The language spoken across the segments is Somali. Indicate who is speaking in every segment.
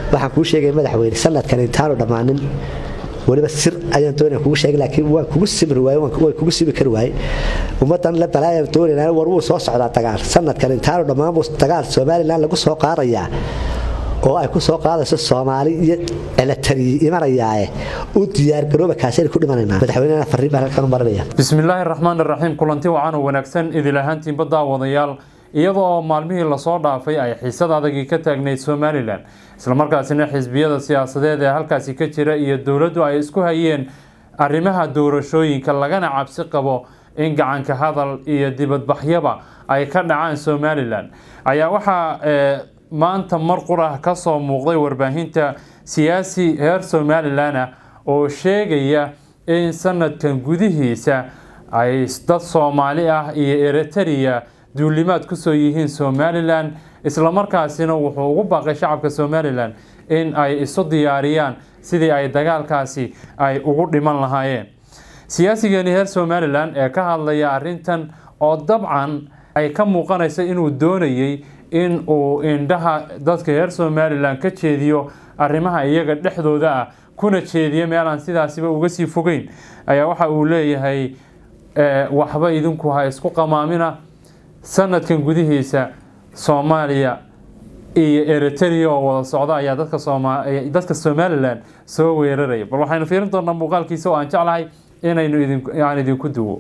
Speaker 1: waxaan kuu sheegay madaxweyne sanadkan intaanu dhammaanin weliba sir ayaan doonaya kugu sheegay laakiin waan kugu simri waaye waan kugu simi kari waaye ummadan la balaayaan doonayna war wuu soo socdaa dagaal sanadkan intaanu dhammaan buu dagaal somalilan lagu soo qaadayaa oo ay ku soo qaadayso soomaali iyo elatariyi imanayaae u diyaargarooba kaasayna ku dhimanaynaa madaxweynena fariin baan halkan u marinaya
Speaker 2: bismillaahi raxmaan raxiim kulanti wacan oo wanaagsan idil ahaantiinba daawadayaal iyada oo maalmihii lasoo dhaafay ay xiisad adagii ka taagnayd somalilan islamarkaasina xisbiyada siyaasadeed ee halkaasi ka jira iyo dowladdu ay isku hayeen arrimaha doorashooyinka lagana cabsi qabo in gacanka hadal iyo dibadbaxyaba ay ka dhacaan somalilan ayaa waxaa maanta mar qurah ka soo muuqday warbaahinta siyaasi reer somalilan ah oo sheegaya in sanadkan gudihiisa ay dad soomaali ah iyo eritrea duulimaad kusoo yihiin somalilan islamarkaasina wuxuu ugu baaqay shacabka somalilan in ay isu diyaariyaan sidii ay dagaalkaasi ay ugu dhiman lahaayeen siyaasigani reer somalilan ee ka hadlaya arintan oo dabcan ay ka muuqanaysa inuu doonayay in uu indhaha dadka reer somalilan ka jeediyo arrimaha iyaga dhexdooda ah kuna jeediyo meel aan sidaasiba uga sii fogeyn ayaa waxa uu leeyahay waxba idinku ha isku qamaamina sanadkan gudihiisa soomaaliya iyo eritrea oo wada socda ayaa dadka somalilan soo weeraraya bal waxaynu fiirin doonaa muuqaalkiisa oo aan jeclahay inaynu aan idinku duwo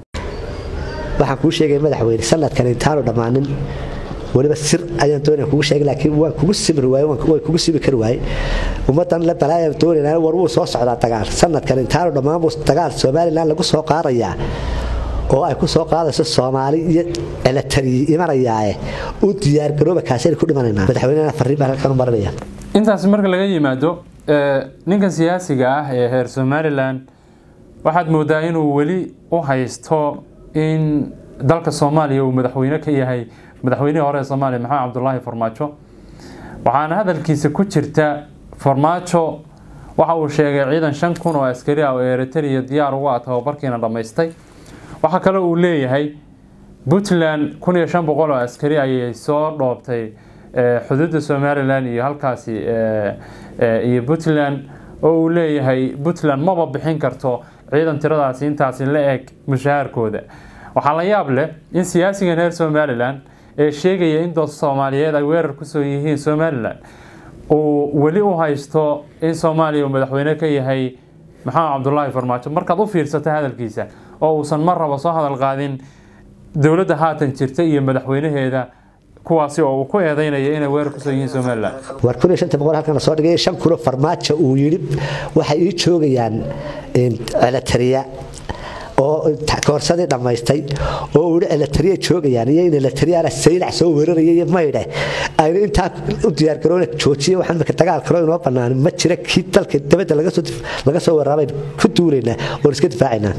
Speaker 1: waxaan kuu sheegay madaxweyne sanadkan intaanu dhammaanin weliba sir ayaan doonaya kugu sheegay laakiin waan kugu simri waaye waan kugu simi kari waaye ummadan la balaayaan doonayna war wuu soo socdaa dagaal sanadkan intaanu dhammaan buu dagaal somalilan lagu soo qaadayaa oo ay ku soo qaadayso soomaali iyo elatariyi imanayaae u diyaargarooba kaasayna ku dhimanaynaa madaxweynena fariin baan halkan u marinaya
Speaker 2: intaasi marka laga yimaado ninkan siyaasiga ah ee reer somalilan waxaad moodaa inuu weli u haysto in dalka soomaaliya uu madaxweyne ka yahay madaxweynihii hore ee soomaaliya maxamed cabdulaahi farmaajo waxaana hadalkiisa ku jirta farmaajo waxa uu sheegay ciidan shan kun oo askari ah oo eritrea diyaar ugu ah tababarkiina dhammaystay waxaa kale uu leeyahay puntland kun iyo shan boqol oo askari ayay soo dhoobtay xuduudda somalilan iyo halkaasi iyo puntland oo uu leeyahay puntland maba bixin karto ciidan tiradaasi intaasi la eg mushaharkooda waxaa la yaab leh in siyaasigan reer somalilan ee sheegaya in dad soomaaliyeed ay weerar kusoo yihiin somalilan uu weli u haysto in soomaaliya uu madaxweyne ka yahay maxamed cabdulaahi farmaajo markaad u fiirsata hadalkiisa oo uusan mar raba soo hadal qaadin dowladda haatan jirta iyo madaxweynaheeda kuwaasi oo uu ku eedeynaya inay weerar kusoo yihiin somalilan
Speaker 1: war kun iyo shanta boqol halkan lasoo dhigay shan kulo farmaajo uu yidhi waxay ii joogayaan elatariya oo koorsadii dhammaystay oo uu yidhi elatariya joogayaan iyo in elatariyaana saylac soo weeraraya iyo maydhe aynu intaa u diyaargaroona joojiye waxaan imika dagaal kaloo inoo bannaan ma jira kii dalka dabadda laga soo weerarabayn ku duulaynaa oon iska difaacaynaa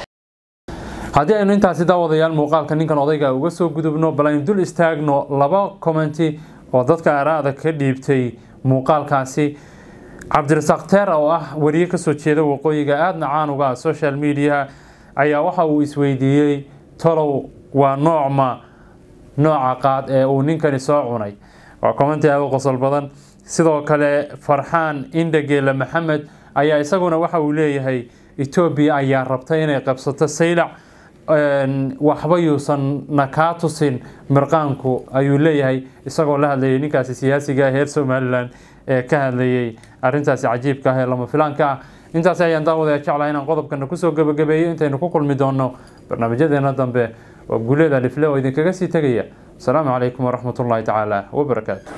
Speaker 2: haddii aynu intaasi daawadayaal muuqaalka ninkan odayga uga soo gudubno bal aynu dul istaagno laba commenti oo dadka araada ka dhiibtay muuqaalkaasi cabdirasaaq teer oo ah wariye kasoo jeeda waqooyiga aadna caan uga ah social media ayaa waxa uu isweydiiyey tolow waa noocma nooca qaad ee uu ninkani soo cunay waa commenti aada u qosol badan sidoo kale farxaan indhageela maxamed ayaa isaguna waxa uu leeyahay etoobiya ayaa rabtay inay qabsato saylac waxba yuusan na kaa tusin mirqaanku ayuu leeyahay isagoo la hadlayay ninkaasi siyaasiga reer somalilan ee ka hadlayay arintaasi cajiibka ah ee lama filaanka ah intaasi ayaan daawadaya jeclahay inaan qodobkana kusoo gabagabeeyo intaynu ku kulmi doono barnaamijyadeena dambe waa guuleeda lifle oo idinkaga sii tegaya asalaamu calaykum waraxmat ullaahi tacaala wabarakaatu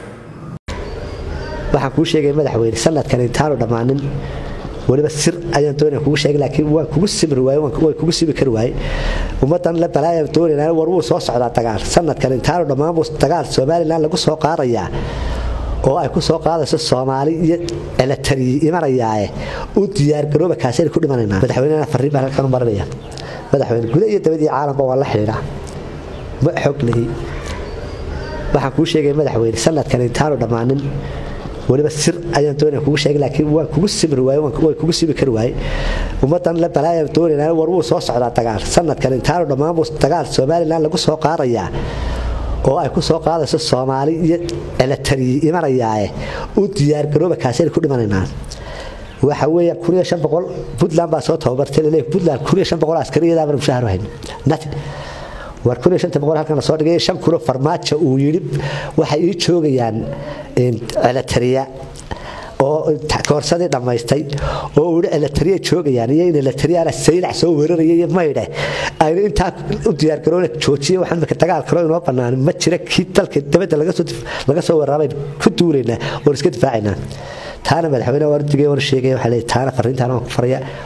Speaker 1: waxaan kuu sheegay madaxweyne sanadkan intaanu dhammaanin weliba sir ayaan doonaya kugu sheegay laakiin waan kugu simri waaye waan kugu simi kari waaye ummadan la balaayaan doonayna war wuu soo socdaa dagaal sanadkan intaanu dhammaan buu dagaal somalilan lagu soo qaadayaa oo ay ku soo qaadayso soomaali iyo elatariyi imanayaae u diyaargarooba kaasayna ku dhimanaynaa madaxweynena fariin baan halkan u marinaya madaxweyne guda iyo dabad iyo caalamka waa la xidhiidha ma xog lihi waxaan kuu sheegay madaxweyne sanadkan intaanu dhammaanin weliba sir ayaan doonaya kugu sheegay laakiin waan kugu simri waaye waan kugu simi kari waaye ummadan la balaayaan doonayna war wuu soo socdaa dagaal sanadkan intaanu dhammaan buu dagaal somalilan lagu soo qaadayaa oo ay ku soo qaadayso soomaali iyo elatariyi imanayaae u diyaargarooba kaasayna ku dhimanaynaa waxa weeya kun iyo shan boqol puntland baa soo tababartay laleeyahay puntland kun iyo shan boqol askariyadaa baan mushahar hayn nothing war kun iyo shanta boqol halkan soo dhigay shan kulo farmaajo uu yidhi waxay ii joogayaan celatariya oo koorsadii dhammaystay oo uu yidhi elatariya joogayaan iyo in elatariyaana saylac soo weeraraya iyo maydhe aynu intaa u diyaargaroona joojiye waxaan marka dagaal kaloo inoo bannaan ma jira kii dalka dabadda laga soo weerarabayn ku duulaynaa oon iska difaacaynaa taana madaxweyne waan digay waan sheegay waxaa leeyahay taana fariintaan waan ku faraya